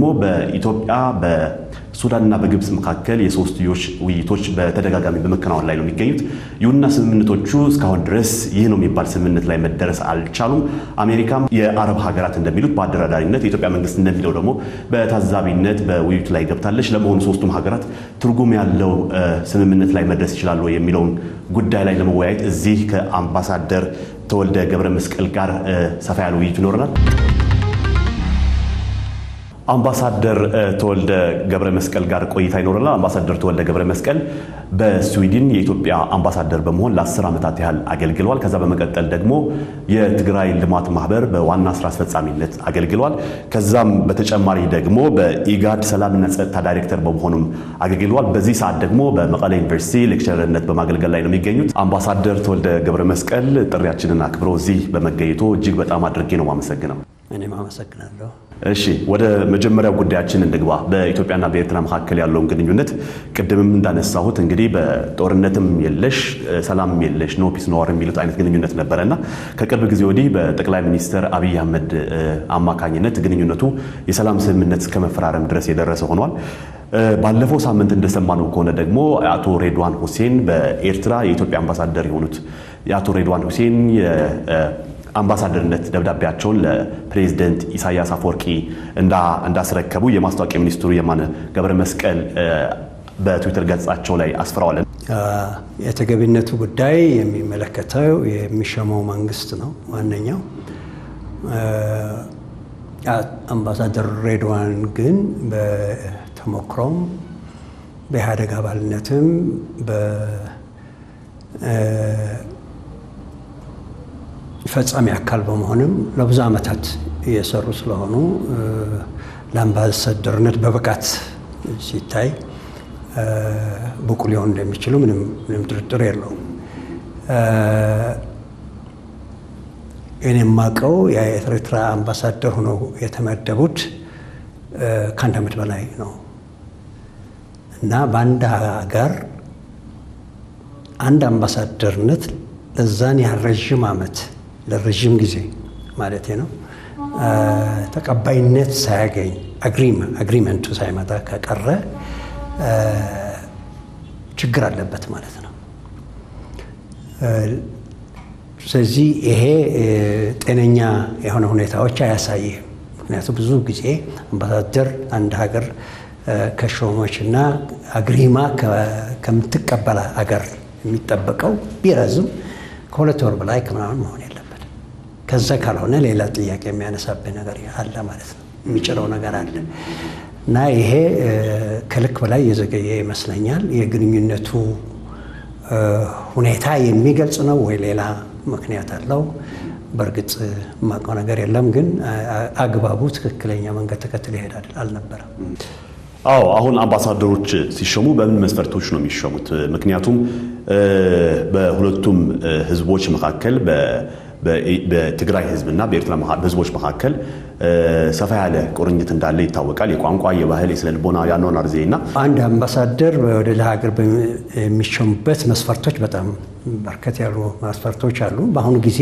በኢትዮጵያ በሱዳንና በግብፅ መካከል የሶስትዮሽ ውይይቶች በተደጋጋሚ በመከናወን ላይ ነው የሚገኙት። ይሁንና ስምምነቶቹ እስካሁን ድረስ ይህ ነው የሚባል ስምምነት ላይ መደረስ አልቻሉም። አሜሪካም የአረብ ሀገራት እንደሚሉት በአደራዳሪነት የኢትዮጵያ መንግስት እንደሚለው ደግሞ በታዛቢነት በውይይቱ ላይ ገብታለች። ለመሆኑ ሶስቱም ሀገራት ትርጉም ያለው ስምምነት ላይ መድረስ ይችላሉ የሚለውን ጉዳይ ላይ ለመወያየት እዚህ ከአምባሳደር ተወልደ ገብረ መስቀል ጋር ሰፋ ያለ ውይይት ይኖረናል። አምባሳደር ተወልደ ገብረ መስቀል ጋር ቆይታ ይኖረናል። አምባሳደር ተወልደ ገብረ መስቀል በስዊድን የኢትዮጵያ አምባሳደር በመሆን ለአስር ዓመታት ያህል አገልግለዋል። ከዛ በመቀጠል ደግሞ የትግራይ ልማት ማህበር በዋና ስራ አስፈጻሚነት አገልግለዋል። ከዛም በተጨማሪ ደግሞ በኢጋድ ሰላምና ጸጥታ ዳይሬክተር በመሆኑም አገልግለዋል። በዚህ ሰዓት ደግሞ በመቀሌ ዩኒቨርሲቲ ሌክቸርነት በማገልገል ላይ ነው የሚገኙት። አምባሳደር ተወልደ ገብረ መስቀል ጥሪያችንን አክብሮ እዚህ በመገኘቶ እጅግ በጣም አድርጌ ነው የማመሰግነው። እኔም አመሰግናለሁ። እሺ ወደ መጀመሪያው ጉዳያችን እንግባ። በኢትዮጵያና በኤርትራ መካከል ያለውን ግንኙነት ቅድምም እንዳነሳሁት እንግዲህ በጦርነትም የለሽ ሰላምም የለሽ ኖ ፒስ ኖ ዋር የሚሉት አይነት ግንኙነት ነበረና ከቅርብ ጊዜ ወዲህ በጠቅላይ ሚኒስትር አብይ አህመድ አማካኝነት ግንኙነቱ የሰላም ስምምነት እስከ መፈራረም ድረስ የደረሰ ሆኗል። ባለፈው ሳምንት እንደሰማነው ከሆነ ደግሞ አቶ ሬድዋን ሁሴን በኤርትራ የኢትዮጵያ አምባሳደር የሆኑት የአቶ ሬድዋን ሁሴን አምባሳደርነት ደብዳቤያቸውን ለፕሬዚደንት ኢሳያስ አፈወርቂ እንዳስረከቡ የማስታወቂያ ሚኒስትሩ የማነ ገብረ መስቀል በትዊተር ገጻቸው ላይ አስፍረዋል። የተገቢነቱ ጉዳይ የሚመለከተው የሚሾመው መንግስት ነው። ዋነኛው አምባሳደር ሬድዋን ግን በተሞክሮም በኢህአዴግ አባልነትም ፈጻሚ አካል በመሆንም ለብዙ ዓመታት እየሰሩ ስለሆኑ ለአምባሳደርነት በብቃት ሲታይ ብቁ ሊሆኑ እንደሚችሉ ምንም ጥርጥር የለውም። እኔ የማውቀው የኤርትራ አምባሳደር ሆነው የተመደቡት ከአንድ ዓመት በላይ ነው እና በአንድ ሀገር አንድ አምባሳደርነት ለዛን ያህል ረዥም ዓመት ለረዥም ጊዜ ማለት ነው ተቀባይነት ሳያገኝ አግሪመንቱ ሳይመጣ ከቀረ ችግር አለበት ማለት ነው። ስለዚህ ይሄ ጤነኛ የሆነ ሁኔታዎች አያሳይም። ምክንያቱም ብዙ ጊዜ አምባሳደር አንድ ሀገር ከሾሞች እና አግሪማ ከምትቀበል ሀገር የሚጠበቀው ቢረዝም ከሁለት ወር በላይ ከምናምን መሆን የለበት። ከዛ ካልሆነ ሌላ ጥያቄ የሚያነሳብህ ነገር አለ ማለት ነው፣ የሚጭረው ነገር አለ እና ይሄ ከልክ በላይ የዘገየ ይመስለኛል። የግንኙነቱ ሁኔታ የሚገልጽ ነው ወይ ሌላ ምክንያት አለው? በእርግጥ የማውቀው ነገር የለም፣ ግን አግባቡ ትክክለኛ መንገድ ተከትሎ ይሄዳል አልነበረም። አዎ አሁን አምባሳደሮች ሲሾሙ በምን መስፈርቶች ነው የሚሾሙት? ምክንያቱም በሁለቱም ህዝቦች መካከል በትግራይ ህዝብና በኤርትራ ህዝቦች መካከል ሰፋ ያለ ቁርኝት እንዳለ ይታወቃል። የቋንቋ፣ የባህል፣ የስነ ልቦና፣ የአኗኗር ዘይቤና አንድ አምባሳደር ወደ ሀገር የሚሾሙበት መስፈርቶች በጣም በርከት ያሉ መስፈርቶች አሉ። በአሁኑ ጊዜ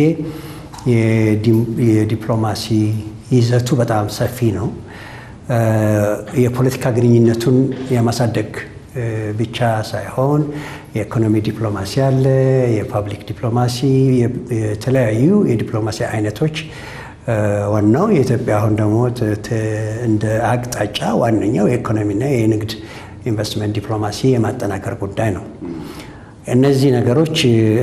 የዲፕሎማሲ ይዘቱ በጣም ሰፊ ነው። የፖለቲካ ግንኙነቱን የማሳደግ ብቻ ሳይሆን የኢኮኖሚ ዲፕሎማሲ አለ፣ የፓብሊክ ዲፕሎማሲ፣ የተለያዩ የዲፕሎማሲ አይነቶች። ዋናው የኢትዮጵያ አሁን ደግሞ እንደ አቅጣጫ ዋነኛው የኢኮኖሚና የንግድ ኢንቨስትመንት ዲፕሎማሲ የማጠናከር ጉዳይ ነው። እነዚህ ነገሮች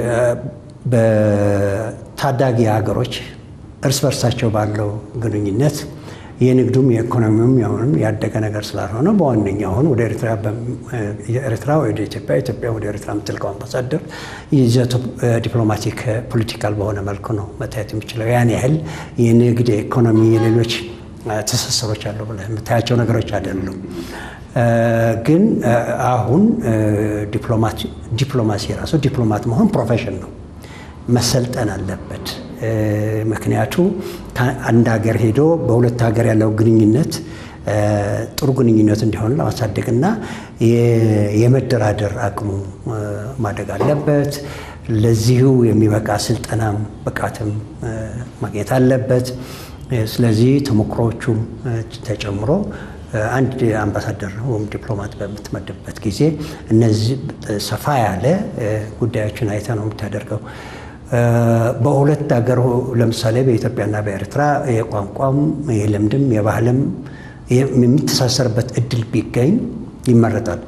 በታዳጊ ሀገሮች እርስ በርሳቸው ባለው ግንኙነት የንግዱም የኢኮኖሚውም የሆኑም ያደገ ነገር ስላልሆነ በዋነኛ አሁን ወደ ኤርትራ ወደ ኢትዮጵያ ኢትዮጵያ ወደ ኤርትራ የምትልቀው አምባሳደር ይዘቱ ዲፕሎማቲክ ፖለቲካል በሆነ መልኩ ነው መታየት የሚችለው። ያን ያህል የንግድ የኢኮኖሚ የሌሎች ትስስሮች አሉ ብለህ የምታያቸው ነገሮች አይደሉም። ግን አሁን ዲፕሎማሲ ራሱ ዲፕሎማት መሆን ፕሮፌሽን ነው፣ መሰልጠን አለበት። ምክንያቱ አንድ ሀገር ሄዶ በሁለት ሀገር ያለው ግንኙነት ጥሩ ግንኙነት እንዲሆን ለማሳደግና የመደራደር አቅሙ ማደግ አለበት። ለዚሁ የሚበቃ ስልጠናም ብቃትም ማግኘት አለበት። ስለዚህ ተሞክሮዎቹም ተጨምሮ አንድ አምባሳደር ወይም ዲፕሎማት በምትመድብበት ጊዜ እነዚህ ሰፋ ያለ ጉዳዮችን አይተ ነው የምታደርገው። በሁለት ሀገር ለምሳሌ በኢትዮጵያና በኤርትራ የቋንቋም የልምድም የባህልም የሚተሳሰርበት እድል ቢገኝ ይመረጣል።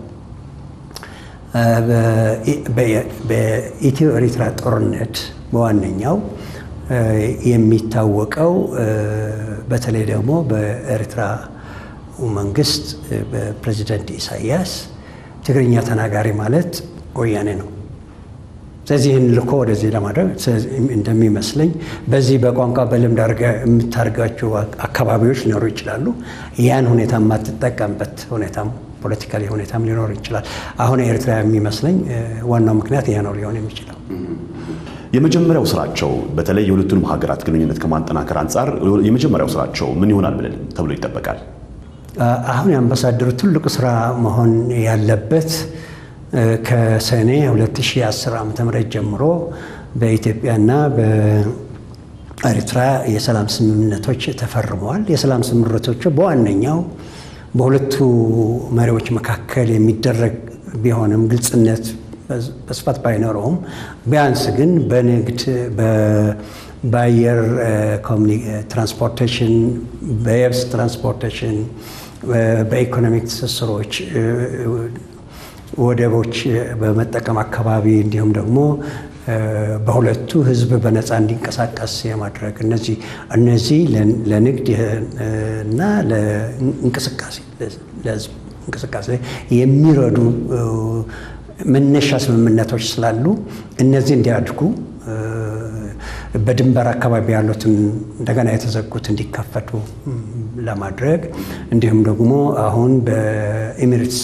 በኢትዮ ኤርትራ ጦርነት በዋነኛው የሚታወቀው በተለይ ደግሞ በኤርትራ መንግስት በፕሬዚደንት ኢሳያስ ትግርኛ ተናጋሪ ማለት ወያኔ ነው። ስለዚህ ይህን ልኮ ወደዚህ ለማድረግ እንደሚመስለኝ በዚህ በቋንቋ በልምድ የምታደርጋቸው አካባቢዎች ሊኖሩ ይችላሉ። ያን ሁኔታ የማትጠቀምበት ሁኔታም ፖለቲካሊ ሁኔታም ሊኖር ይችላል። አሁን ኤርትራ የሚመስለኝ ዋናው ምክንያት ይህ ነው ሊሆን የሚችለው። የመጀመሪያው ስራቸው በተለይ የሁለቱንም ሀገራት ግንኙነት ከማጠናከር አንጻር የመጀመሪያው ስራቸው ምን ይሆናል ብለን ተብሎ ይጠበቃል? አሁን የአምባሳደሩ ትልቁ ስራ መሆን ያለበት ከሰኔ 2010 ዓ ም ጀምሮ በኢትዮጵያና በኤርትራ የሰላም ስምምነቶች ተፈርመዋል። የሰላም ስምምነቶቹ በዋነኛው በሁለቱ መሪዎች መካከል የሚደረግ ቢሆንም ግልጽነት በስፋት ባይኖረውም ቢያንስ ግን በንግድ በአየር ትራንስፖርቴሽን፣ በየብስ ትራንስፖርቴሽን፣ በኢኮኖሚክ ትስስሮች ወደቦች በመጠቀም አካባቢ እንዲሁም ደግሞ በሁለቱ ሕዝብ በነፃ እንዲንቀሳቀስ የማድረግ እነዚህ እነዚህ ለንግድ እና ለእንቅስቃሴ ለሕዝብ እንቅስቃሴ የሚረዱ መነሻ ስምምነቶች ስላሉ እነዚህ እንዲያድጉ በድንበር አካባቢ ያሉትን እንደገና የተዘጉት እንዲከፈቱ ለማድረግ እንዲሁም ደግሞ አሁን በኤሚሬትስ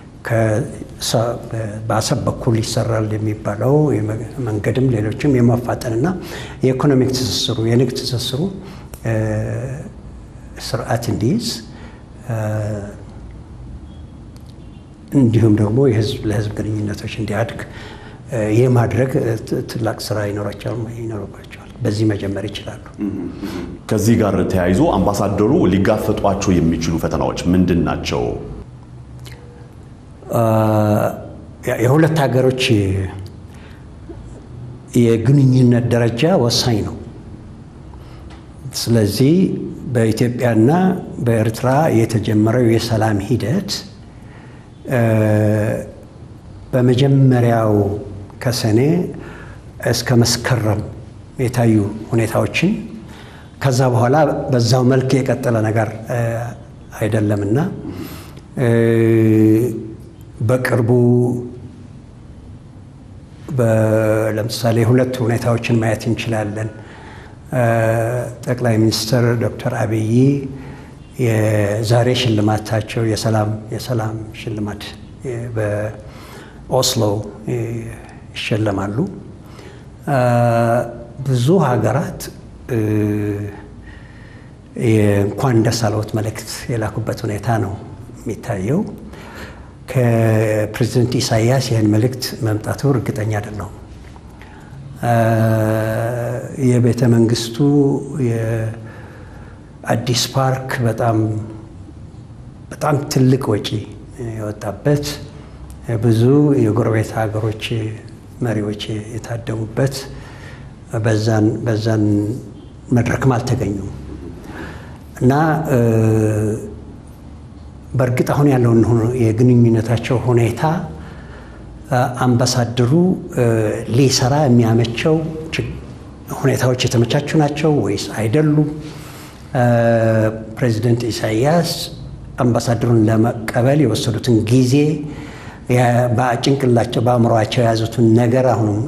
በአሰብ በኩል ይሰራል የሚባለው መንገድም ሌሎችም የማፋጠንና የኢኮኖሚክ ትስስሩ የንግድ ትስስሩ ስርዓት እንዲይዝ እንዲሁም ደግሞ የህዝብ ለህዝብ ግንኙነቶች እንዲያድግ የማድረግ ትላቅ ስራ ይኖርባቸዋል። በዚህ መጀመር ይችላሉ። ከዚህ ጋር ተያይዞ አምባሳደሩ ሊጋፈጧቸው የሚችሉ ፈተናዎች ምንድን ናቸው? የሁለት ሀገሮች የግንኙነት ደረጃ ወሳኝ ነው። ስለዚህ በኢትዮጵያና በኤርትራ የተጀመረው የሰላም ሂደት በመጀመሪያው ከሰኔ እስከ መስከረም የታዩ ሁኔታዎችን ከዛ በኋላ በዛው መልክ የቀጠለ ነገር አይደለምና በቅርቡ ለምሳሌ ሁለት ሁኔታዎችን ማየት እንችላለን። ጠቅላይ ሚኒስትር ዶክተር አብይ የዛሬ ሽልማታቸው የሰላም የሰላም ሽልማት በኦስሎ ይሸለማሉ። ብዙ ሀገራት እንኳን ደስ አለዎት መልእክት የላኩበት ሁኔታ ነው የሚታየው። ከፕሬዚደንት ኢሳያስ ይህን መልእክት መምጣቱ እርግጠኛ አይደለሁም። የቤተ መንግስቱ የአዲስ ፓርክ በጣም በጣም ትልቅ ወጪ የወጣበት ብዙ የጎረቤት ሀገሮች መሪዎች የታደሙበት በዛን በዛን መድረክም አልተገኙም እና በእርግጥ አሁን ያለውን የግንኙነታቸው ሁኔታ አምባሳደሩ ሊሰራ የሚያመቸው ሁኔታዎች የተመቻቹ ናቸው ወይስ አይደሉም? ፕሬዚደንት ኢሳያስ አምባሳደሩን ለመቀበል የወሰዱትን ጊዜ በጭንቅላቸው በአእምሯቸው የያዙትን ነገር አሁንም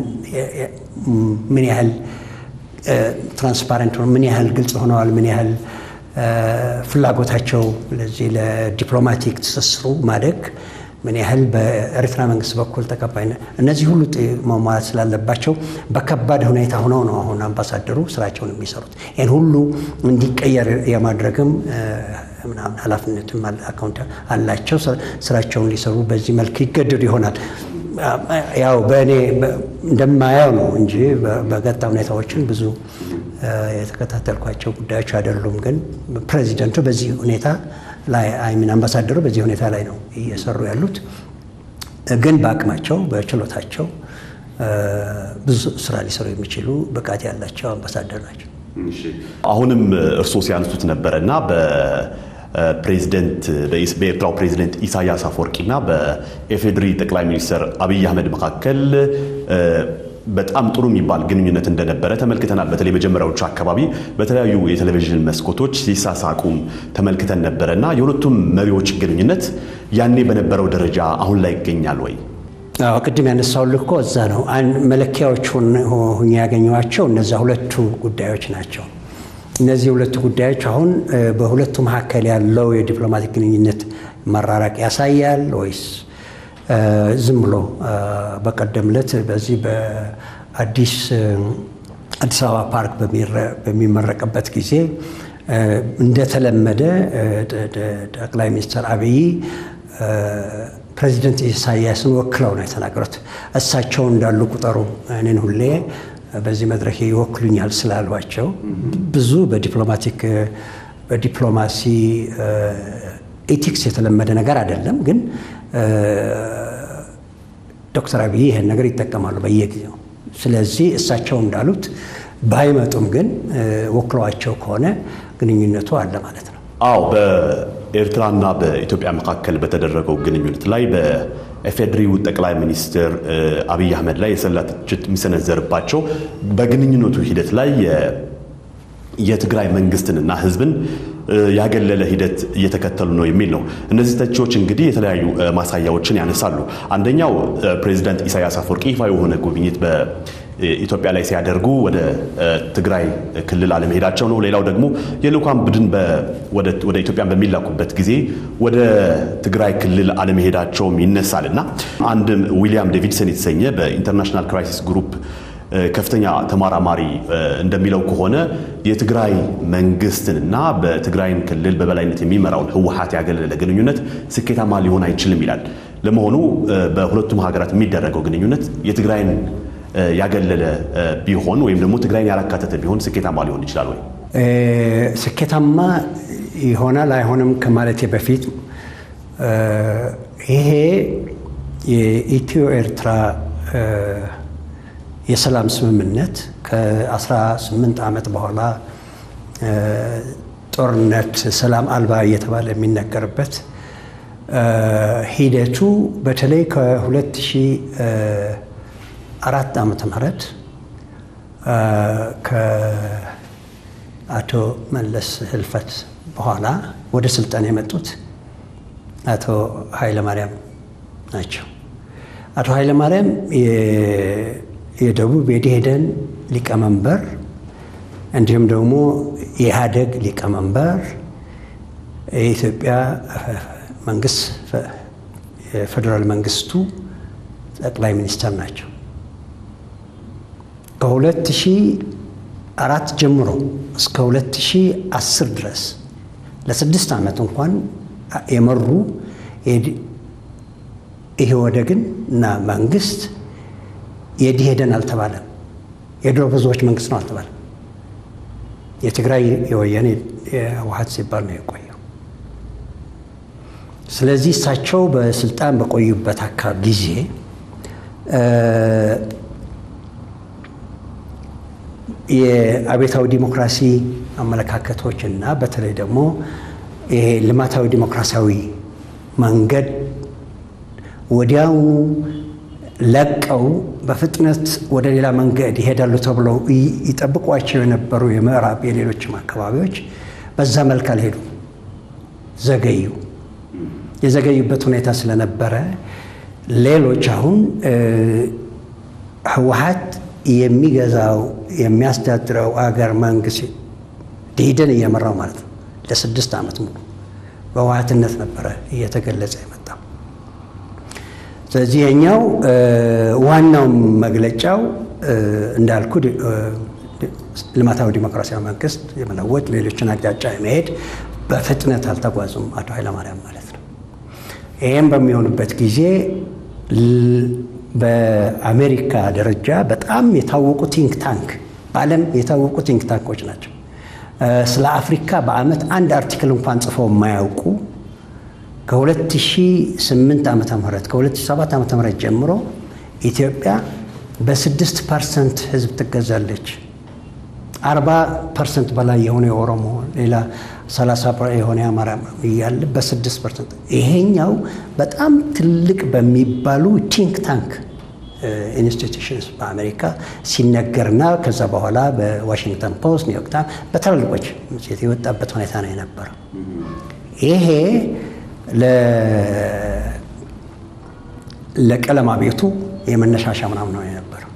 ምን ያህል ትራንስፓረንት ምን ያህል ግልጽ ሆነዋል? ምን ያህል ፍላጎታቸው ለዚህ ለዲፕሎማቲክ ትስስሩ ማደግ ምን ያህል በኤርትራ መንግስት በኩል ተቀባይነት እነዚህ ሁሉ መሟላት ስላለባቸው በከባድ ሁኔታ ሆነው ነው አሁን አምባሳደሩ ስራቸውን የሚሰሩት። ይህን ሁሉ እንዲቀየር የማድረግም ምናምን ኃላፊነትም አካውንት አላቸው። ስራቸውን ሊሰሩ በዚህ መልክ ይገደዱ ይሆናል። ያው በእኔ እንደማየው ነው እንጂ በገጣ ሁኔታዎችን ብዙ የተከታተልኳቸው ጉዳዮች አይደሉም። ግን ፕሬዚደንቱ በዚህ ሁኔታ ላይ አይሚን አምባሳደሩ በዚህ ሁኔታ ላይ ነው እየሰሩ ያሉት። ግን በአቅማቸው በችሎታቸው ብዙ ስራ ሊሰሩ የሚችሉ ብቃት ያላቸው አምባሳደር ናቸው። አሁንም እርስዎ ሲያነሱት ነበረ እና በፕሬዚደንት በኤርትራው ፕሬዚደንት ኢሳያስ አፈወርቂና በኢፌዴሪ ጠቅላይ ሚኒስትር አብይ አህመድ መካከል በጣም ጥሩ የሚባል ግንኙነት እንደነበረ ተመልክተናል። በተለይ መጀመሪያዎቹ አካባቢ በተለያዩ የቴሌቪዥን መስኮቶች ሲሳሳቁም ተመልክተን ነበረ እና የሁለቱም መሪዎች ግንኙነት ያኔ በነበረው ደረጃ አሁን ላይ ይገኛል ወይ? አዎ ቅድም ያነሳሁልህ እኮ እዛ ነው። መለኪያዎች ሁኜ ያገኘኋቸው እነዛ ሁለቱ ጉዳዮች ናቸው። እነዚህ ሁለቱ ጉዳዮች አሁን በሁለቱ መካከል ያለው የዲፕሎማቲክ ግንኙነት መራራቅ ያሳያል ወይስ ዝም ብሎ በቀደም ዕለት በዚህ በአዲስ አዲስ አበባ ፓርክ በሚመረቅበት ጊዜ እንደተለመደ ጠቅላይ ሚኒስትር አብይ ፕሬዚደንት ኢሳያስን ወክለው ነው የተናገሩት። እሳቸው እንዳሉ ቁጠሩ፣ እኔን ሁሌ በዚህ መድረክ ይወክሉኛል ስላሏቸው ብዙ በዲፕሎማቲክ በዲፕሎማሲ ኤቲክስ የተለመደ ነገር አይደለም፣ ግን ዶክተር አብይ ይህን ነገር ይጠቀማሉ በየጊዜው። ስለዚህ እሳቸው እንዳሉት ባይመጡም ግን ወክለዋቸው ከሆነ ግንኙነቱ አለ ማለት ነው። አዎ በኤርትራና በኢትዮጵያ መካከል በተደረገው ግንኙነት ላይ በኢፌዴሪው ጠቅላይ ሚኒስትር አብይ አህመድ ላይ የሰላ ትችት የሚሰነዘርባቸው በግንኙነቱ ሂደት ላይ የትግራይ መንግስትንና ህዝብን ያገለለ ሂደት እየተከተሉ ነው የሚል ነው። እነዚህ ተቺዎች እንግዲህ የተለያዩ ማሳያዎችን ያነሳሉ። አንደኛው ፕሬዚዳንት ኢሳያስ አፈወርቂ ይፋ የሆነ ጉብኝት በኢትዮጵያ ላይ ሲያደርጉ ወደ ትግራይ ክልል አለመሄዳቸው ነው። ሌላው ደግሞ የልዑካን ቡድን ወደ ኢትዮጵያን በሚላኩበት ጊዜ ወደ ትግራይ ክልል አለመሄዳቸውም ይነሳል እና አንድ ዊሊያም ዴቪድሰን የተሰኘ በኢንተርናሽናል ክራይሲስ ግሩፕ ከፍተኛ ተመራማሪ እንደሚለው ከሆነ የትግራይ መንግስትንና በትግራይን ክልል በበላይነት የሚመራውን ህወሓት ያገለለ ግንኙነት ስኬታማ ሊሆን አይችልም ይላል። ለመሆኑ በሁለቱም ሀገራት የሚደረገው ግንኙነት የትግራይን ያገለለ ቢሆን ወይም ደግሞ ትግራይን ያላካተተ ቢሆን ስኬታማ ሊሆን ይችላል ወይ? ስኬታማ ይሆናል አይሆንም ከማለቴ በፊት ይሄ የኢትዮ ኤርትራ የሰላም ስምምነት ከ18 ዓመት በኋላ ጦርነት ሰላም አልባ እየተባለ የሚነገርበት ሂደቱ በተለይ ከ2004 ዓመተ ምህረት ከአቶ መለስ ህልፈት በኋላ ወደ ስልጣን የመጡት አቶ ኃይለማርያም ናቸው። አቶ ኃይለማርያም የደቡብ የደኢህዴን ሊቀመንበር እንዲሁም ደግሞ የኢህአደግ ሊቀመንበር የኢትዮጵያ መንግስት የፌዴራል መንግስቱ ጠቅላይ ሚኒስትር ናቸው። ከ2004 ጀምሮ እስከ 2010 ድረስ ለስድስት ዓመት እንኳን የመሩ ኢህወደግን እና መንግስት የደኢህዴን አልተባለም። የድሮ ብዙዎች መንግስት ነው አልተባለም። የትግራይ የወያኔ የህወሓት ሲባል ነው የቆየው። ስለዚህ እሳቸው በስልጣን በቆዩበት አካባቢ ጊዜ የአቤታዊ ዲሞክራሲ አመለካከቶች እና በተለይ ደግሞ ይሄ ልማታዊ ዲሞክራሲያዊ መንገድ ወዲያውኑ ለቀው በፍጥነት ወደ ሌላ መንገድ ይሄዳሉ ተብለው ይጠብቋቸው የነበሩ የምዕራብ የሌሎችም አካባቢዎች በዛ መልክ አልሄዱ፣ ዘገዩ። የዘገዩበት ሁኔታ ስለነበረ ሌሎች አሁን ህወሓት የሚገዛው የሚያስተዳድረው አገር መንግስት ደኢህዴን እየመራው ማለት ነው ለስድስት ዓመት ሙሉ በህወሓትነት ነበረ እየተገለጸ የመጣው። ስለዚህ የኛው ዋናው መግለጫው እንዳልኩ ልማታዊ ዲሞክራሲያዊ መንግስት የመለወጥ ሌሎችን አቅጣጫ የመሄድ በፍጥነት አልተጓዙም አቶ ኃይለማርያም ማለት ነው። ይህም በሚሆንበት ጊዜ በአሜሪካ ደረጃ በጣም የታወቁ ቲንክ ታንክ በዓለም የታወቁ ቲንክ ታንኮች ናቸው። ስለ አፍሪካ በዓመት አንድ አርቲክል እንኳን ጽፈው የማያውቁ ከ2008 ዓመተ ምህረት ከ2007 ዓመተ ምህረት ጀምሮ ኢትዮጵያ በስድስት ፐርሰንት ህዝብ ትገዛለች። አርባ ፐርሰንት በላይ የሆነ የኦሮሞ ሌላ ሰላሳ የሆነ የአማራ እያለ በስድስት ፐርሰንት ይሄኛው በጣም ትልቅ በሚባሉ ቲንክ ታንክ ኢንስቲቱሽንስ በአሜሪካ ሲነገርና ከዛ በኋላ በዋሽንግተን ፖስት፣ ኒውዮርክ ታይምስ በትላልቆች መጽሔት የወጣበት ሁኔታ ነው የነበረው። ይሄ ለቀለም አቤቱ የመነሻሻ ምናምን ነው የነበረው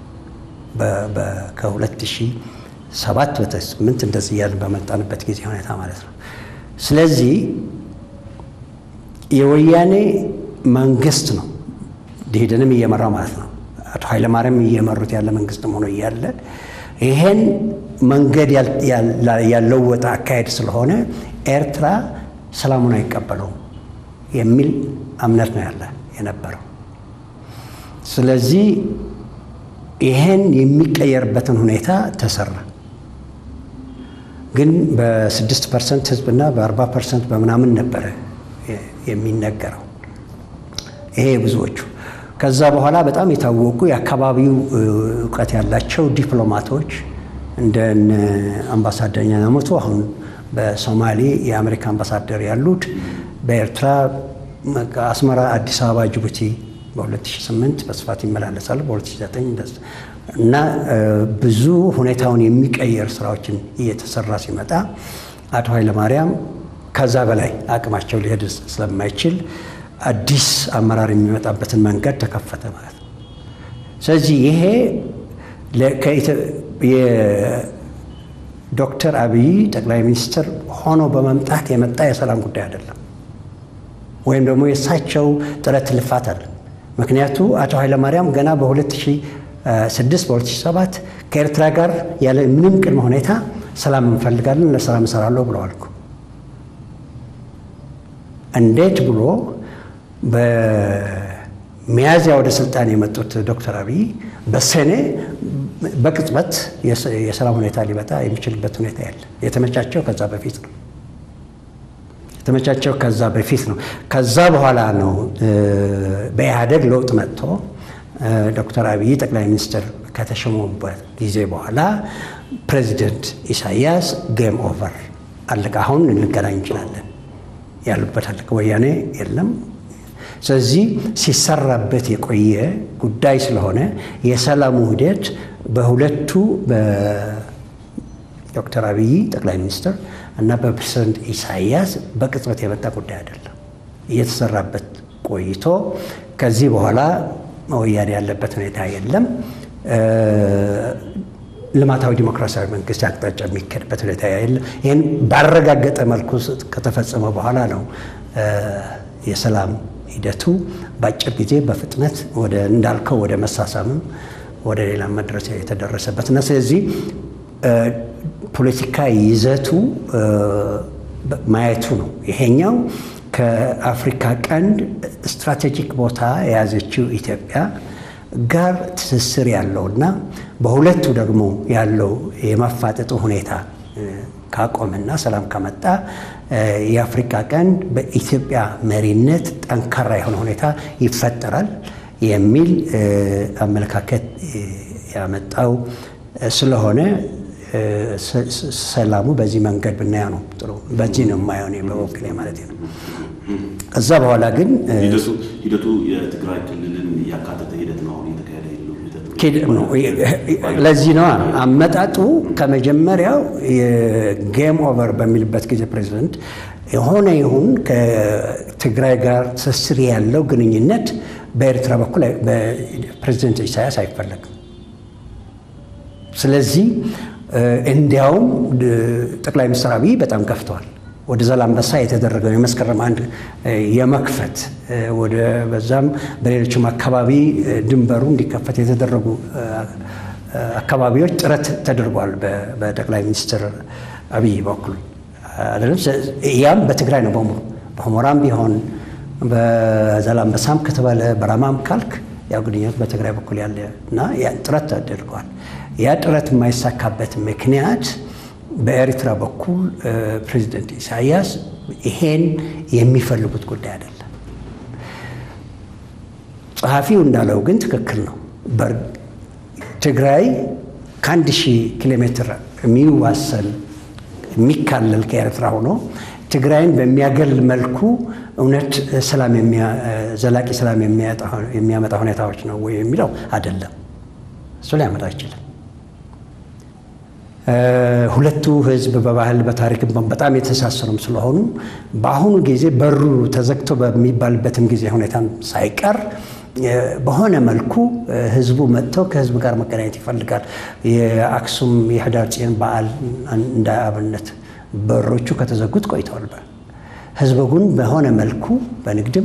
ከሁለት ሺህ ሰባት በስምንት እንደዚህ እያልን በመጣንበት ጊዜ ሁኔታ ማለት ነው። ስለዚህ የወያኔ መንግስት ነው ደኢህዴንም እየመራው ማለት ነው። አቶ ኃይለማርያም እየመሩት ያለ መንግስትም ሆኖ እያለ ይሄን መንገድ ያለወጠ አካሄድ ስለሆነ ኤርትራ ሰላሙን አይቀበለውም የሚል እምነት ነው ያለ የነበረው። ስለዚህ ይሄን የሚቀየርበትን ሁኔታ ተሰራ። ግን በስድስት ፐርሰንት ህዝብና በአርባ ፐርሰንት በምናምን ነበረ የሚነገረው ይሄ ብዙዎቹ። ከዛ በኋላ በጣም የታወቁ የአካባቢው እውቀት ያላቸው ዲፕሎማቶች እንደ አምባሳደር ኛሞቶ አሁን በሶማሌ የአሜሪካ አምባሳደር ያሉት በኤርትራ አስመራ፣ አዲስ አበባ፣ ጅቡቲ በ2008 በስፋት ይመላለሳሉ። በ2009 እና ብዙ ሁኔታውን የሚቀየር ስራዎችን እየተሰራ ሲመጣ አቶ ኃይለማርያም ከዛ በላይ አቅማቸው ሊሄድ ስለማይችል አዲስ አመራር የሚመጣበትን መንገድ ተከፈተ ማለት ነው። ስለዚህ ይሄ የዶክተር አብይ ጠቅላይ ሚኒስትር ሆኖ በመምጣት የመጣ የሰላም ጉዳይ አይደለም፣ ወይም ደግሞ የእሳቸው ጥረት ልፋት አለ። ምክንያቱ አቶ ኃይለማርያም ገና በ2006 በ2007 ከኤርትራ ጋር ያለ ምንም ቅድመ ሁኔታ ሰላም እንፈልጋለን፣ ለሰላም እሰራለሁ ብለዋል እኮ። እንዴት ብሎ በሚያዝያ ወደ ስልጣን የመጡት ዶክተር አብይ በሰኔ በቅጽበት የሰላም ሁኔታ ሊመጣ የሚችልበት ሁኔታ ያለ የተመቻቸው ከዛ በፊት ነው የተመቻቸው ከዛ በፊት ነው። ከዛ በኋላ ነው በኢህአደግ ለውጥ መጥቶ ዶክተር አብይ ጠቅላይ ሚኒስትር ከተሸሙበት ጊዜ በኋላ ፕሬዚደንት ኢሳያስ ጌም ኦቨር አለቀ፣ አሁን እንገናኝ እንችላለን ያሉበት አለቀ። ወያኔ የለም። ስለዚህ ሲሰራበት የቆየ ጉዳይ ስለሆነ የሰላሙ ሂደት በሁለቱ በዶክተር አብይ ጠቅላይ ሚኒስትር እና በፕሬዝደንት ኢሳያስ በቅጽበት የመጣ ጉዳይ አይደለም። እየተሰራበት ቆይቶ ከዚህ በኋላ ወያኔ ያለበት ሁኔታ የለም። ልማታዊ ዲሞክራሲያዊ መንግስት አቅጣጫ የሚካሄድበት ሁኔታ የለም። ይህን ባረጋገጠ መልኩ ከተፈጸመ በኋላ ነው የሰላም ሂደቱ በአጭር ጊዜ በፍጥነት ወደ እንዳልከው ወደ መሳሳምም ወደ ሌላ መድረስ የተደረሰበት እና ስለዚህ ፖለቲካ ይዘቱ ማየቱ ነው። ይሄኛው ከአፍሪካ ቀንድ ስትራቴጂክ ቦታ የያዘችው ኢትዮጵያ ጋር ትስስር ያለውና በሁለቱ ደግሞ ያለው የመፋጠጡ ሁኔታ ካቆምና ሰላም ከመጣ የአፍሪካ ቀንድ በኢትዮጵያ መሪነት ጠንካራ የሆነ ሁኔታ ይፈጠራል የሚል አመለካከት ያመጣው ስለሆነ ሰላሙ በዚህ መንገድ ብናየው ነው ጥሩ። በዚህ ነው የማየው እኔ በበኩሌ ማለት ነው። ከዛ በኋላ ግን ሂደቱ የትግራይ ክልልን ያካተተ ሂደት ነው አሁን እየተካሄደ ነው። ለዚህ ነው አመጣጡ ከመጀመሪያው የጌም ኦቨር በሚልበት ጊዜ ፕሬዚደንት የሆነ ይሁን ከትግራይ ጋር ትስስር ያለው ግንኙነት በኤርትራ በኩል በፕሬዚደንት ኢሳያስ አይፈለግም። ስለዚህ እንዲያውም ጠቅላይ ሚኒስትር አብይ በጣም ገፍተዋል። ወደ ዛላምበሳ የተደረገው የመስከረም አንድ የመክፈት ወደ በዛም በሌሎችም አካባቢ ድንበሩ እንዲከፈት የተደረጉ አካባቢዎች ጥረት ተደርጓል በጠቅላይ ሚኒስትር አብይ በኩል አይደለም። ያም በትግራይ ነው በሙሉ በሁመራም ቢሆን በዛላምበሳም ከተባለ በራማም ካልክ ያው ግንኙነት በትግራይ በኩል ያለ እና ጥረት ተደርገዋል። ያ ጥረት የማይሳካበት ምክንያት በኤርትራ በኩል ፕሬዚደንት ኢሳያስ ይሄን የሚፈልጉት ጉዳይ አይደለም። ጸሐፊው እንዳለው ግን ትክክል ነው። ትግራይ ከአንድ ሺህ ኪሎ ሜትር የሚዋሰል የሚካለል ከኤርትራ ሆኖ ትግራይን በሚያገል መልኩ እውነት ሰላም ዘላቂ ሰላም የሚያመጣ ሁኔታዎች ነው ወይ የሚለው አይደለም። እሱ ሊያመጣ አይችልም። ሁለቱ ህዝብ በባህል በታሪክም በጣም የተሳሰሩም ስለሆኑ በአሁኑ ጊዜ በሩ ተዘግቶ በሚባልበትም ጊዜ ሁኔታም ሳይቀር በሆነ መልኩ ህዝቡ መጥተው ከህዝብ ጋር መገናኘት ይፈልጋል። የአክሱም የህዳር ጽዮን በዓል እንደ አብነት በሮቹ ከተዘጉት ቆይተዋል። ህዝቡ ግን በሆነ መልኩ በንግድም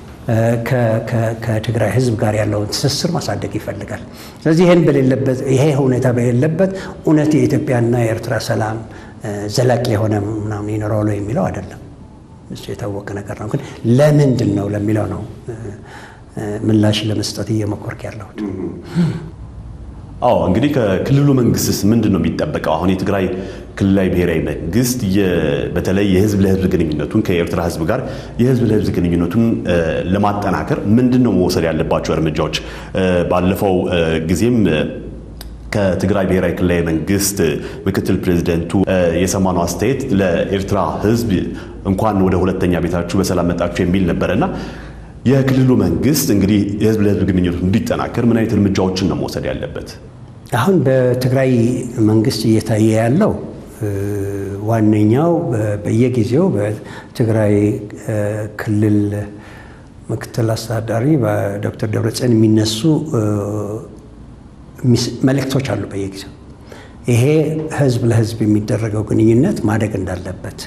ከትግራይ ህዝብ ጋር ያለውን ትስስር ማሳደግ ይፈልጋል። ስለዚህ ይህን በሌለበት ይሄ ሁኔታ በሌለበት እውነት የኢትዮጵያና የኤርትራ ሰላም ዘላቂ የሆነ ምናምን ይኖረዋል የሚለው አይደለም። እሱ የታወቀ ነገር ነው። ግን ለምንድን ነው ለሚለው ነው ምላሽ ለመስጠት እየሞከርኩ ያለሁት። አዎ እንግዲህ ከክልሉ መንግስትስ ምንድን ነው የሚጠበቀው? አሁን የትግራይ ክልላዊ ብሔራዊ መንግስት በተለይ የህዝብ ለህዝብ ግንኙነቱን ከኤርትራ ህዝብ ጋር የህዝብ ለህዝብ ግንኙነቱን ለማጠናከር ምንድን ነው መውሰድ ያለባቸው እርምጃዎች? ባለፈው ጊዜም ከትግራይ ብሔራዊ ክልላዊ መንግስት ምክትል ፕሬዚደንቱ የሰማነው አስተያየት ለኤርትራ ህዝብ እንኳን ወደ ሁለተኛ ቤታችሁ በሰላም መጣችሁ የሚል ነበረና የክልሉ መንግስት እንግዲህ የህዝብ ለህዝብ ግንኙነቱ እንዲጠናከር ምን አይነት እርምጃዎችን ነው መውሰድ ያለበት? አሁን በትግራይ መንግስት እየታየ ያለው ዋነኛው በየጊዜው በትግራይ ክልል ምክትል አስተዳዳሪ በዶክተር ደብረጽዮን የሚነሱ መልእክቶች አሉ በየጊዜው ይሄ ህዝብ ለህዝብ የሚደረገው ግንኙነት ማደግ እንዳለበት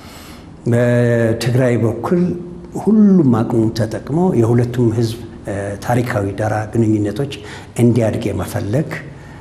በትግራይ በኩል ሁሉም አቅሙ ተጠቅሞ የሁለቱም ህዝብ ታሪካዊ ዳራ ግንኙነቶች እንዲያድግ የመፈለግ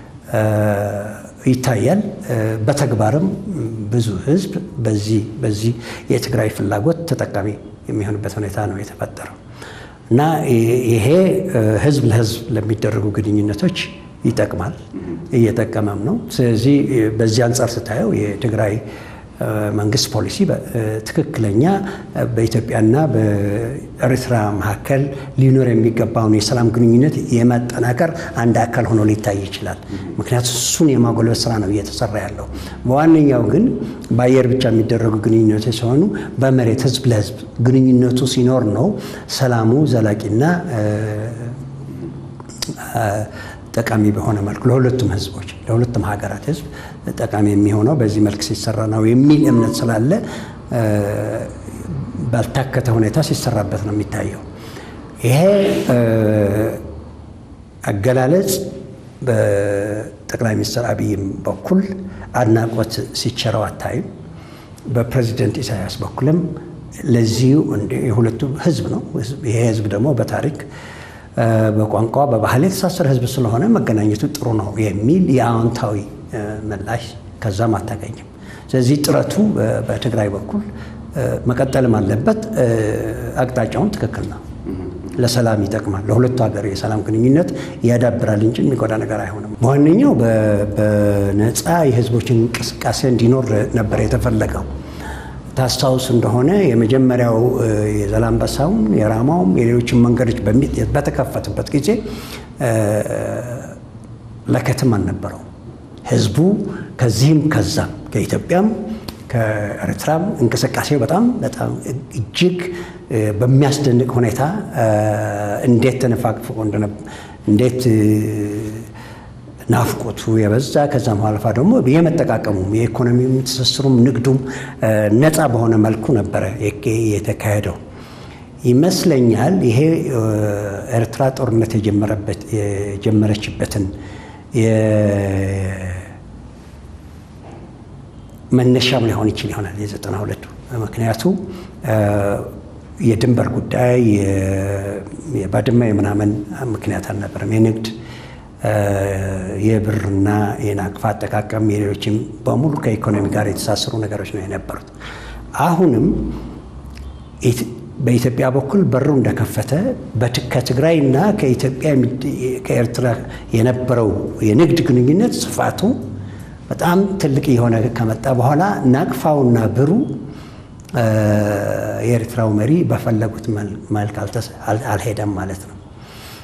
ይታያል። በተግባርም ብዙ ህዝብ በዚህ በዚህ የትግራይ ፍላጎት ተጠቃሚ የሚሆንበት ሁኔታ ነው የተፈጠረው እና ይሄ ህዝብ ለህዝብ ለሚደረጉ ግንኙነቶች ይጠቅማል፣ እየጠቀመም ነው። ስለዚህ በዚህ አንጻር ስታየው የትግራይ መንግስት ፖሊሲ ትክክለኛ በኢትዮጵያና በኤርትራ መካከል ሊኖር የሚገባውን የሰላም ግንኙነት የማጠናከር አንድ አካል ሆኖ ሊታይ ይችላል። ምክንያቱም እሱን የማጎልበት ስራ ነው እየተሰራ ያለው። በዋነኛው ግን በአየር ብቻ የሚደረጉ ግንኙነቶች ሲሆኑ በመሬት ህዝብ ለህዝብ ግንኙነቱ ሲኖር ነው ሰላሙ ዘላቂና ጠቃሚ በሆነ መልኩ ለሁለቱም ህዝቦች ለሁለቱም ሀገራት ህዝብ ጠቃሚ የሚሆነው በዚህ መልክ ሲሰራ ነው የሚል እምነት ስላለ ባልታከተ ሁኔታ ሲሰራበት ነው የሚታየው። ይሄ አገላለጽ በጠቅላይ ሚኒስትር አብይም በኩል አድናቆት ሲቸረው አታይም። በፕሬዚደንት ኢሳያስ በኩልም ለዚሁ የሁለቱ ህዝብ ነው። ይሄ ህዝብ ደግሞ በታሪክ በቋንቋ በባህል የተሳሰረ ህዝብ ስለሆነ መገናኘቱ ጥሩ ነው የሚል የአዎንታዊ ምላሽ ከዛም አታገኝም። ስለዚህ ጥረቱ በትግራይ በኩል መቀጠልም አለበት። አቅጣጫውን ትክክል ነው። ለሰላም ይጠቅማል። ለሁለቱ ሀገር የሰላም ግንኙነት ያዳብራል እንጂ የሚጎዳ ነገር አይሆንም። በዋነኛው በነፃ የህዝቦችን እንቅስቃሴ እንዲኖር ነበር የተፈለገው። ታስታውስ እንደሆነ የመጀመሪያው የዘላንበሳውም የራማውም የሌሎችን መንገዶች በተከፈቱበት ጊዜ ለከትም አልነበረው። ህዝቡ ከዚህም ከዛም ከኢትዮጵያም ከኤርትራም እንቅስቃሴው በጣም በጣም እጅግ በሚያስደንቅ ሁኔታ እንዴት ተነፋቅፎ እንዴት ናፍቆቱ የበዛ ከዛም አልፋ ደግሞ የመጠቃቀሙም የኢኮኖሚውም ትስስሩም ንግዱም ነፃ በሆነ መልኩ ነበረ የተካሄደው ይመስለኛል። ይሄ ኤርትራ ጦርነት የጀመረችበትን መነሻም ሊሆን ይችል ይሆናል የዘጠና ሁለቱ ምክንያቱ የድንበር ጉዳይ የባድመ የምናምን ምክንያት አልነበረም። የንግድ የብርና የናቅፋ አጠቃቀም የሌሎችም በሙሉ ከኢኮኖሚ ጋር የተሳሰሩ ነገሮች ነው የነበሩት። አሁንም በኢትዮጵያ በኩል በሩ እንደከፈተ ከትግራይና ከኢትዮጵያ ከኤርትራ የነበረው የንግድ ግንኙነት ስፋቱ በጣም ትልቅ የሆነ ከመጣ በኋላ ናቅፋውና ብሩ የኤርትራው መሪ በፈለጉት መልክ አልሄደም ማለት ነው።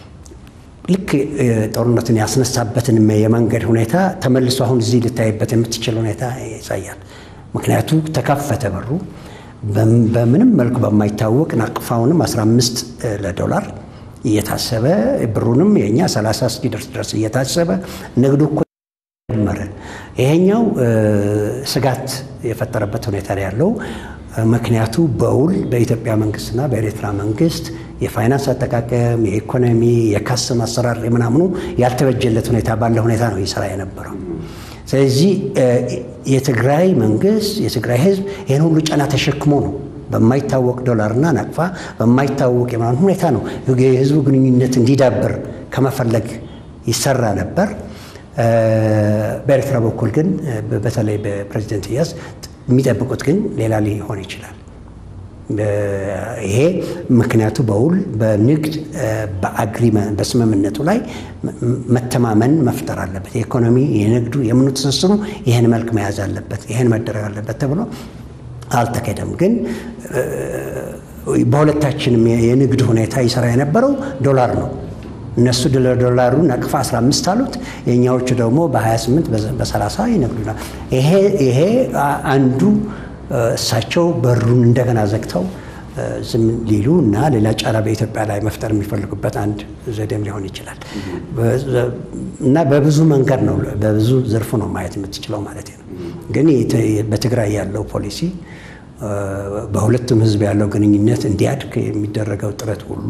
ልክ ጦርነትን ያስነሳበትን የመንገድ ሁኔታ ተመልሶ አሁን እዚህ ልታይበት የምትችል ሁኔታ ያሳያል። ምክንያቱ ተከፈተ በሩ በምንም መልኩ በማይታወቅ ናቅፋውንም 15 ለዶላር እየታሰበ ብሩንም የእኛ 30 እስኪደርስ ድረስ እየታሰበ ንግዱ እኮ ጀመረ። ይሄኛው ስጋት የፈጠረበት ሁኔታ ነው ያለው። ምክንያቱ በውል በኢትዮጵያ መንግስትና በኤርትራ መንግስት የፋይናንስ አጠቃቀም፣ የኢኮኖሚ፣ የካስም አሰራር ምናምኑ ያልተበጀለት ሁኔታ ባለ ሁኔታ ነው ይሰራ የነበረው። ስለዚህ የትግራይ መንግስት የትግራይ ህዝብ ይህን ሁሉ ጫና ተሸክሞ ነው በማይታወቅ ዶላርና ናቅፋ በማይታወቅ የምናምን ሁኔታ ነው የህዝቡ ግንኙነት እንዲዳብር ከመፈለግ ይሰራ ነበር። በኤርትራ በኩል ግን በተለይ በፕሬዚደንት ኢሳያስ የሚጠብቁት ግን ሌላ ሊሆን ይችላል። ይሄ ምክንያቱ በውል በንግድ በአግሪመንት በስምምነቱ ላይ መተማመን መፍጠር አለበት። የኢኮኖሚ የንግዱ የምኑ ትስስሩ ይህን መልክ መያዝ አለበት፣ ይህን መደረግ አለበት ተብሎ አልተካሄደም። ግን በሁለታችንም የንግድ ሁኔታ ይሰራ የነበረው ዶላር ነው። እነሱ ዶላሩ ነቅፋ 15 አሉት፣ የእኛዎቹ ደግሞ በ28 በ30 ይነግዱናል። ይሄ አንዱ እሳቸው በሩን እንደገና ዘግተው ዝም ሊሉ እና ሌላ ጫና በኢትዮጵያ ላይ መፍጠር የሚፈልጉበት አንድ ዘዴም ሊሆን ይችላል እና በብዙ መንገድ ነው በብዙ ዘርፉ ነው ማየት የምትችለው ማለት ነው። ግን በትግራይ ያለው ፖሊሲ በሁለቱም ሕዝብ ያለው ግንኙነት እንዲያድግ የሚደረገው ጥረት ሁሉ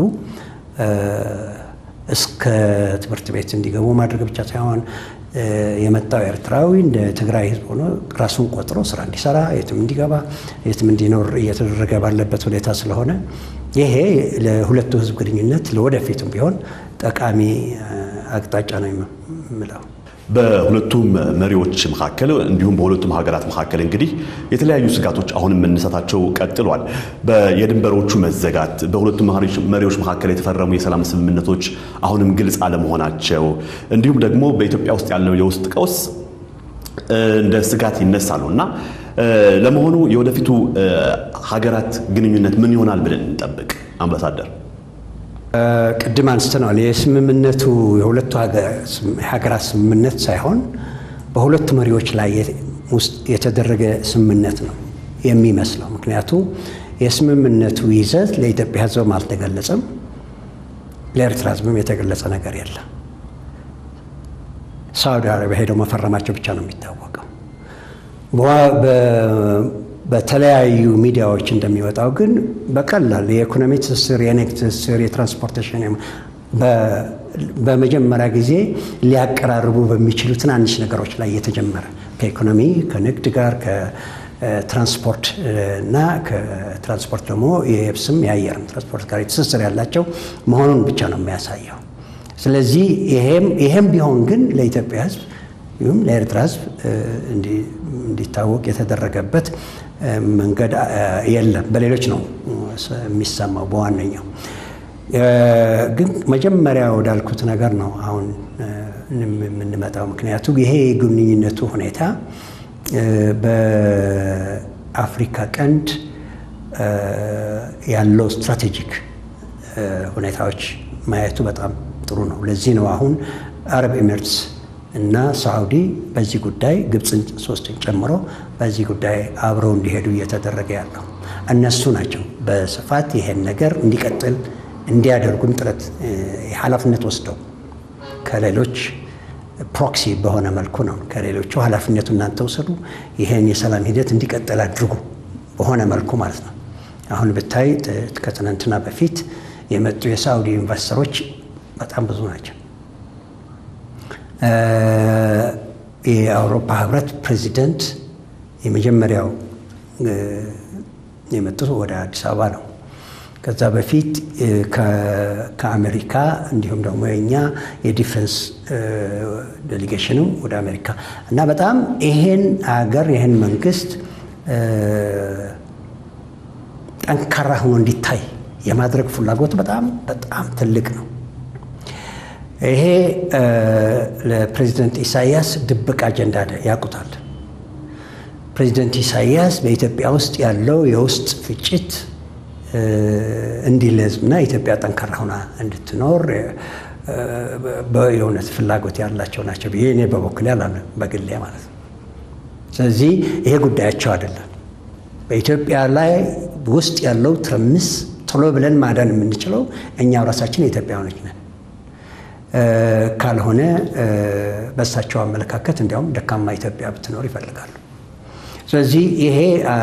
እስከ ትምህርት ቤት እንዲገቡ ማድረግ ብቻ ሳይሆን የመጣው ኤርትራዊ እንደ ትግራይ ህዝብ ሆኖ ራሱን ቆጥሮ ስራ እንዲሰራ የትም እንዲገባ የትም እንዲኖር እየተደረገ ባለበት ሁኔታ ስለሆነ ይሄ ለሁለቱ ህዝብ ግንኙነት ለወደፊቱም ቢሆን ጠቃሚ አቅጣጫ ነው የምለው። በሁለቱም መሪዎች መካከል እንዲሁም በሁለቱም ሀገራት መካከል እንግዲህ የተለያዩ ስጋቶች አሁንም መነሳታቸው ቀጥሏል። የድንበሮቹ መዘጋት፣ በሁለቱም መሪዎች መካከል የተፈረሙ የሰላም ስምምነቶች አሁንም ግልጽ አለመሆናቸው፣ እንዲሁም ደግሞ በኢትዮጵያ ውስጥ ያለው የውስጥ ቀውስ እንደ ስጋት ይነሳሉ እና ለመሆኑ የወደፊቱ ሀገራት ግንኙነት ምን ይሆናል ብለን እንጠብቅ? አምባሳደር ቅድም አንስተነዋል። የስምምነቱ የሁለቱ ሀገራት ስምምነት ሳይሆን በሁለቱ መሪዎች ላይ ውስጥ የተደረገ ስምምነት ነው የሚመስለው። ምክንያቱ የስምምነቱ ይዘት ለኢትዮጵያ ሕዝብም አልተገለጸም፣ ለኤርትራ ሕዝብም የተገለጸ ነገር የለም። ሳዑዲ አረቢያ ሄደው መፈረማቸው ብቻ ነው የሚታወቀው። በተለያዩ ሚዲያዎች እንደሚወጣው ግን በቀላል የኢኮኖሚ ትስስር፣ የንግድ ትስስር፣ የትራንስፖርቴሽን በመጀመሪያ ጊዜ ሊያቀራርቡ በሚችሉ ትናንሽ ነገሮች ላይ የተጀመረ ከኢኮኖሚ ከንግድ ጋር ከትራንስፖርት እና ከትራንስፖርት ደግሞ የየብስም የአየርም ትራንስፖርት ጋር ትስስር ያላቸው መሆኑን ብቻ ነው የሚያሳየው። ስለዚህ ይሄም ቢሆን ግን ለኢትዮጵያ ሕዝብ ይሁም ለኤርትራ ሕዝብ እንዲታወቅ የተደረገበት መንገድ የለም። በሌሎች ነው የሚሰማው። በዋነኛው ግን መጀመሪያ ወዳልኩት ነገር ነው አሁን የምንመጣው። ምክንያቱም ይሄ የግንኙነቱ ሁኔታ በአፍሪካ ቀንድ ያለው ስትራቴጂክ ሁኔታዎች ማየቱ በጣም ጥሩ ነው። ለዚህ ነው አሁን አረብ ኤሚሬትስ እና ሳዑዲ በዚህ ጉዳይ ግብፅን ሶስትን ጨምሮ በዚህ ጉዳይ አብረው እንዲሄዱ እየተደረገ ያለው እነሱ ናቸው። በስፋት ይሄን ነገር እንዲቀጥል እንዲያደርጉም ጥረት ኃላፊነት ወስደው ከሌሎች ፕሮክሲ በሆነ መልኩ ነው ከሌሎቹ ኃላፊነቱ እናንተ ውሰዱ፣ ይሄን የሰላም ሂደት እንዲቀጥል አድርጉ በሆነ መልኩ ማለት ነው። አሁን ብታይ ከትናንትና በፊት የመጡ የሳዑዲ ኢንቨስተሮች በጣም ብዙ ናቸው። የአውሮፓ ህብረት ፕሬዚደንት የመጀመሪያው የመጡት ወደ አዲስ አበባ ነው። ከዛ በፊት ከአሜሪካ እንዲሁም ደግሞ የኛ የዲፌንስ ዴሊጌሽንም ወደ አሜሪካ እና በጣም ይሄን አገር ይሄን መንግስት ጠንካራ ሆኖ እንዲታይ የማድረግ ፍላጎት በጣም በጣም ትልቅ ነው። ይሄ ለፕሬዚደንት ኢሳያስ ድብቅ አጀንዳ ያውቁታል። ፕሬዚደንት ኢሳያስ በኢትዮጵያ ውስጥ ያለው የውስጥ ፍጭት እንዲለዝምና ኢትዮጵያ ጠንካራ ሆና እንድትኖር የእውነት ፍላጎት ያላቸው ናቸው ብዬ እኔ በበኩሌ አላምንም፣ በግሌ ማለት ነው። ስለዚህ ይሄ ጉዳያቸው አይደለም። በኢትዮጵያ ላይ ውስጥ ያለው ትርምስ ቶሎ ብለን ማዳን የምንችለው እኛው ራሳችን የኢትዮጵያውያኖች ነን። ካልሆነ በእሳቸው አመለካከት እንዲያውም ደካማ ኢትዮጵያ ብትኖር ይፈልጋሉ። ስለዚህ ይሄ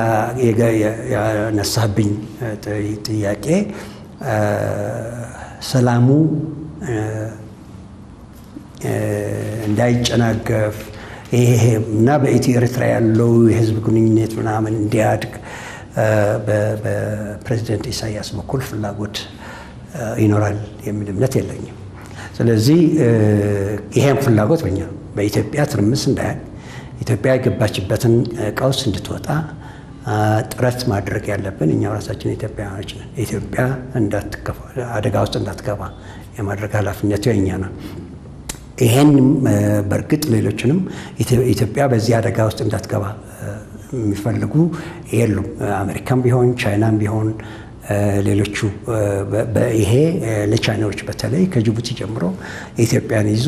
ያነሳብኝ ጥያቄ ሰላሙ እንዳይጨናገፍ ይሄ እና በኢትዮ ኤርትራ ያለው የህዝብ ግንኙነት ምናምን እንዲያድግ በፕሬዚደንት ኢሳያስ በኩል ፍላጎት ይኖራል የሚል እምነት የለኝም። ስለዚህ ይሄን ፍላጎት በኛ በኢትዮጵያ ትርምስ እንዳያል ኢትዮጵያ የገባችበትን ቀውስ እንድትወጣ ጥረት ማድረግ ያለብን እኛው ራሳችን ኢትዮጵያውያኖች ነን። ኢትዮጵያ አደጋ ውስጥ እንዳትገባ የማድረግ ኃላፊነቱ የእኛ ነው። ይሄንም በእርግጥ ሌሎችንም ኢትዮጵያ በዚህ አደጋ ውስጥ እንዳትገባ የሚፈልጉ የሉም። አሜሪካም ቢሆን ቻይናም ቢሆን ሌሎቹ ይሄ ለቻይናዎች በተለይ ከጅቡቲ ጀምሮ ኢትዮጵያን ይዞ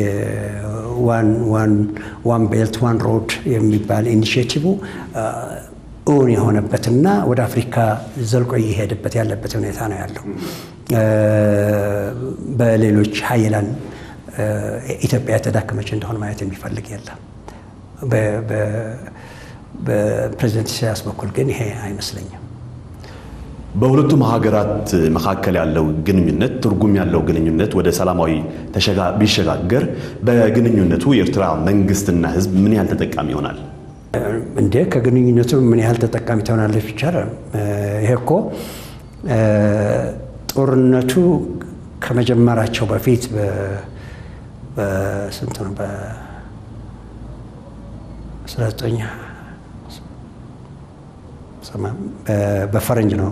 ዋን ቤልት ዋን ሮድ የሚባል ኢኒሽቲቭ እውን የሆነበትና ወደ አፍሪካ ዘልቆ እየሄደበት ያለበት ሁኔታ ነው ያለው። በሌሎች ሀይላን ኢትዮጵያ የተዳከመች እንደሆነ ማየት የሚፈልግ የለም። በፕሬዚደንት ኢሳያስ በኩል ግን ይሄ አይመስለኝም። በሁለቱም ሀገራት መካከል ያለው ግንኙነት ትርጉም ያለው ግንኙነት ወደ ሰላማዊ ቢሸጋገር በግንኙነቱ የኤርትራ መንግስትና ሕዝብ ምን ያህል ተጠቃሚ ይሆናል? እንዴ ከግንኙነቱ ምን ያህል ተጠቃሚ ትሆናለች? ይቻላል። ይሄ እኮ ጦርነቱ ከመጀመራቸው በፊት በስንት ነው በፈረንጅ ነው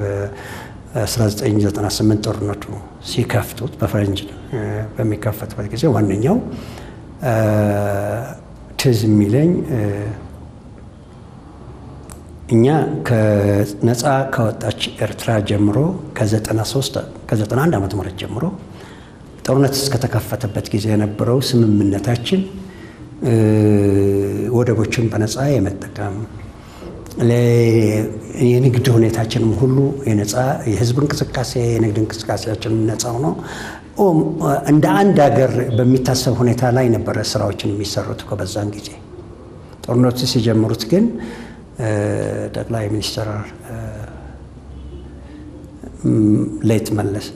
በ1998 ጦርነቱ ሲከፍቱት በፈረንጅ በሚከፈትበት ጊዜ ዋነኛው ትዝ የሚለኝ እኛ ከነፃ ከወጣች ኤርትራ ጀምሮ ከ93 ከ91 ዓመተ ምህረት ጀምሮ ጦርነት እስከተከፈተበት ጊዜ የነበረው ስምምነታችን ወደቦችን በነፃ የመጠቀም የንግድ ሁኔታችንም ሁሉ የነፃ የህዝብ እንቅስቃሴ የንግድ እንቅስቃሴያችንም ነፃ ሆኖ እንደ አንድ ሀገር በሚታሰብ ሁኔታ ላይ ነበረ ስራዎችን የሚሰሩት በዛን ጊዜ። ጦርነቱ ሲጀምሩት ግን ጠቅላይ ሚኒስትር ሌት መለስ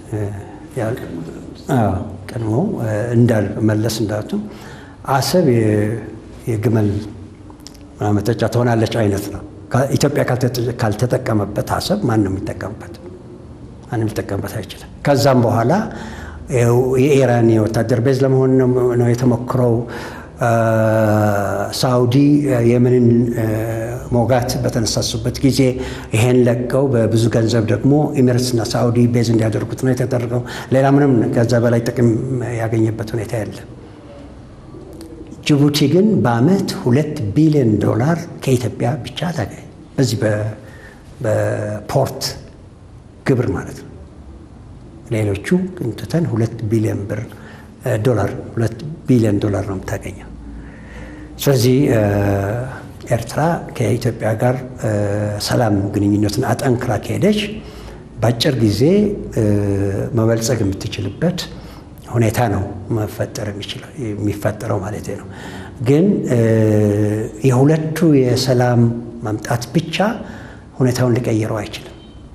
ቀድሞ እንዳል መለስ እንዳቱ አሰብ የግመል መጠጫ ትሆናለች አይነት ነው። ኢትዮጵያ ካልተጠቀመበት አሰብ ማን ነው የሚጠቀምበት? ማንም ሊጠቀምበት አይችልም። ከዛም በኋላ የኢራን የወታደር ቤዝ ለመሆን ነው የተሞክረው። ሳውዲ የመንን ሞጋት በተነሳሱበት ጊዜ ይሄን ለቀው በብዙ ገንዘብ ደግሞ ኤሚሬትስና ሳውዲ ቤዝ እንዲያደርጉት ነው የተደረገው። ሌላ ምንም ከዛ በላይ ጥቅም ያገኘበት ሁኔታ የለም። ጅቡቲ ግን በአመት ሁለት ቢሊዮን ዶላር ከኢትዮጵያ ብቻ ታገኝ በዚህ በፖርት ግብር ማለት ነው። ሌሎቹ እንትተን ሁለት ቢሊዮን ብር ዶላር ሁለት ቢሊዮን ዶላር ነው የምታገኘው። ስለዚህ ኤርትራ ከኢትዮጵያ ጋር ሰላም ግንኙነትን አጠንክራ ከሄደች በአጭር ጊዜ መበልጸግ የምትችልበት ሁኔታ ነው መፈጠር የሚፈጠረው ማለት ነው። ግን የሁለቱ የሰላም መምጣት ብቻ ሁኔታውን ሊቀይረው አይችልም።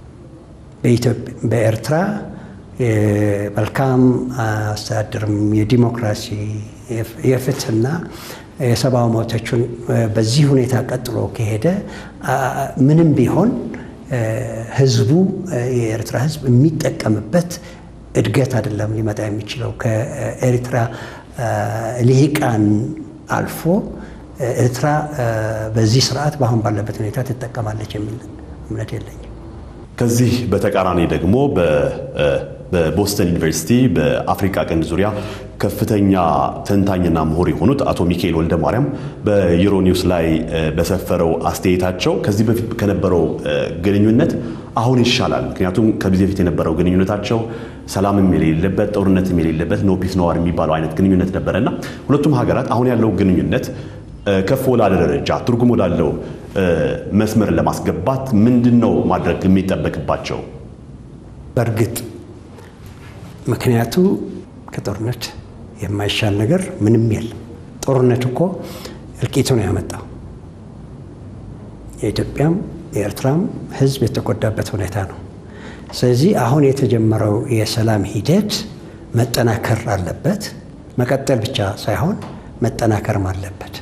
በኤርትራ የመልካም አስተዳደርም የዲሞክራሲ የፍትህና የሰብአዊ መብቶችን በዚህ ሁኔታ ቀጥሎ ከሄደ ምንም ቢሆን ህዝቡ የኤርትራ ህዝብ የሚጠቀምበት እድገት አይደለም ሊመጣ የሚችለው ከኤርትራ ልሂቃን አልፎ ኤርትራ በዚህ ስርዓት በአሁን ባለበት ሁኔታ ትጠቀማለች የሚል እምነት የለኝም። ከዚህ በተቃራኒ ደግሞ በቦስተን ዩኒቨርሲቲ በአፍሪካ ቀንድ ዙሪያ ከፍተኛ ተንታኝና ምሁር የሆኑት አቶ ሚካኤል ወልደ ማርያም በዩሮኒውስ ላይ በሰፈረው አስተያየታቸው ከዚህ በፊት ከነበረው ግንኙነት አሁን ይሻላል። ምክንያቱም ከዚህ በፊት የነበረው ግንኙነታቸው ሰላምም የሌለበት ጦርነትም የሌለበት ኖ ፒስ ኖ ዋር የሚባለው አይነት ግንኙነት ነበረና ሁለቱም ሀገራት አሁን ያለው ግንኙነት ከፍ ወዳለ ደረጃ ትርጉም ወዳለው መስመር ለማስገባት ምንድን ነው ማድረግ የሚጠበቅባቸው? በእርግጥ ምክንያቱ ከጦርነት የማይሻል ነገር ምንም የለም። ጦርነት እኮ እልቂቱ ነው ያመጣው። የኢትዮጵያም የኤርትራም ሕዝብ የተጎዳበት ሁኔታ ነው። ስለዚህ አሁን የተጀመረው የሰላም ሂደት መጠናከር አለበት። መቀጠል ብቻ ሳይሆን መጠናከርም አለበት።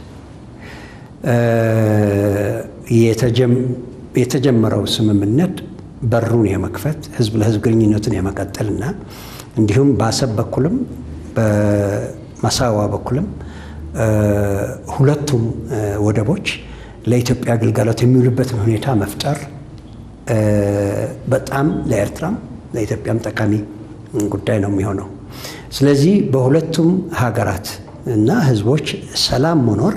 የተጀመረው ስምምነት በሩን የመክፈት ህዝብ ለህዝብ ግንኙነትን የመቀጠልና እንዲሁም በአሰብ በኩልም በማሳዋ በኩልም ሁለቱም ወደቦች ለኢትዮጵያ ግልጋሎት የሚውሉበትን ሁኔታ መፍጠር በጣም ለኤርትራም ለኢትዮጵያም ጠቃሚ ጉዳይ ነው የሚሆነው። ስለዚህ በሁለቱም ሀገራት እና ህዝቦች ሰላም መኖር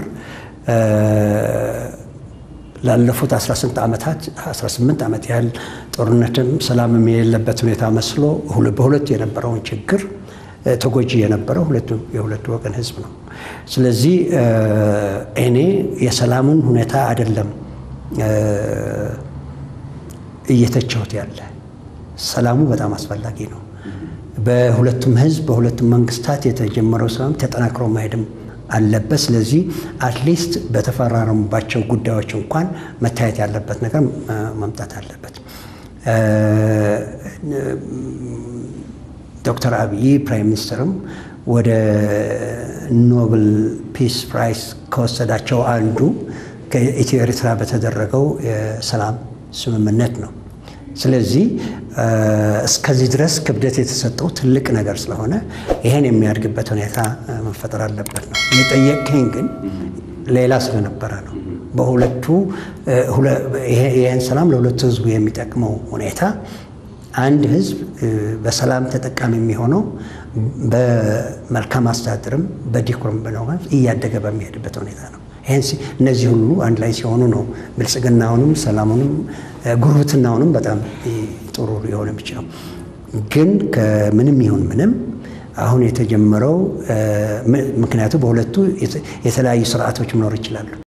ላለፉት 18 ዓመታት 18 ዓመት ያህል ጦርነትም ሰላምም የሌለበት ሁኔታ መስሎ በሁለቱ የነበረውን ችግር ተጎጂ የነበረው የሁለቱ ወገን ህዝብ ነው። ስለዚህ እኔ የሰላሙን ሁኔታ አይደለም እየተቸሁት ያለ ሰላሙ በጣም አስፈላጊ ነው። በሁለቱም ህዝብ በሁለቱም መንግስታት የተጀመረው ሰላም ተጠናክሮ መሄድም አለበት። ስለዚህ አትሊስት በተፈራረሙባቸው ጉዳዮች እንኳን መታየት ያለበት ነገር መምጣት አለበት። ዶክተር አብይ ፕራይም ሚኒስትርም ወደ ኖብል ፒስ ፕራይስ ከወሰዳቸው አንዱ ከኢትዮ ኤርትራ በተደረገው የሰላም ስምምነት ነው። ስለዚህ እስከዚህ ድረስ ክብደት የተሰጠው ትልቅ ነገር ስለሆነ ይሄን የሚያድግበት ሁኔታ መፈጠር አለበት ነው። የጠየቅከኝ ግን ሌላ ስለነበረ ነው። በሁለቱ ይህን ሰላም ለሁለቱ ህዝቡ የሚጠቅመው ሁኔታ አንድ ህዝብ በሰላም ተጠቃሚ የሚሆነው በመልካም አስተዳደርም በዲኮርም በነው እያደገ በሚሄድበት ሁኔታ ነው። ይህን እነዚህ ሁሉ አንድ ላይ ሲሆኑ ነው ብልጽግናውንም ሰላሙንም ጉርብትናውንም በጣም ጥሩ ሊሆን የሚችለው። ግን ከምንም ይሁን ምንም አሁን የተጀመረው ምክንያቱ በሁለቱ የተለያዩ ስርዓቶች መኖር ይችላሉ።